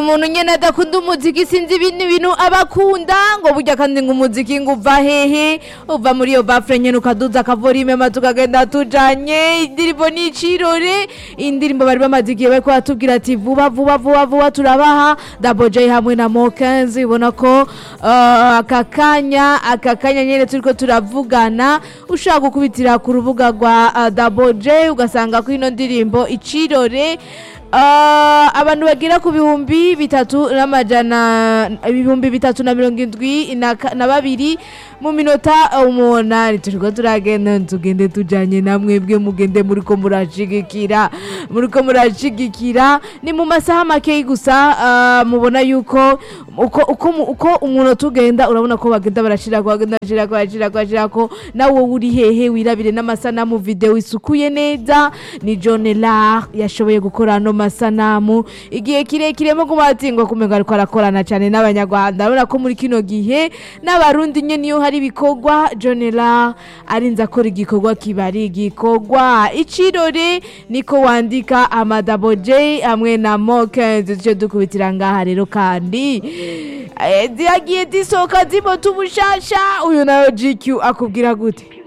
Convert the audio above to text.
umuntu nyene adakunda umuziki sinzi ibintu bintu abakunda ngo burya kandi ngo umuziki ngo uva hehe uva muri iyo bafure nyene ukaduza akavorime maze tukagenda tujanye indirimbo ni icirore indirimbo bari bamaze igihe bariko batubwira ati vuba vuba vuba vuba turabaha Double J hamwe na Mokenzi ubona ko uh, aka kanya aka kanya nyene turiko turavugana ushaka gukubitira ku rubuga rwa uh, Double J ugasanga ko ino ndirimbo icirore Uh, abantu bagera ku bihumbi bitatu n'amajana ibihumbi bitatu na mirongo indwi na ka- na babiri mu minota umunani turiko turagenda tugende tujanye namwe bwe mugende muriko murashigikira muriko murashigikira ni mu masaha makeyi gusa uh, mubona yuko uko uko mu- uko umuntu tugenda urabona ko bagenda barashirako bagenda barashirako barashirako barashirako nawe uri hehe wirabire n'amasanamu video isukuye neza ni John Lar yashoboye gukora ano masanamu igihe kirekire mo kumatingwa kumenga ariko arakorana cyane n'abanyarwanda urabona ko muri kino gihe n'abarundi nyene iyo hari ibikorwa John Lar arinze akora igikorwa kiba ari igikorwa icirore niko wandika amadabo J hamwe na Mokenzi duce dukubitira ngaha rero kandi eh, ziyagiye zisohoka zimota ubushasha uyu nawe GQ akubwira gute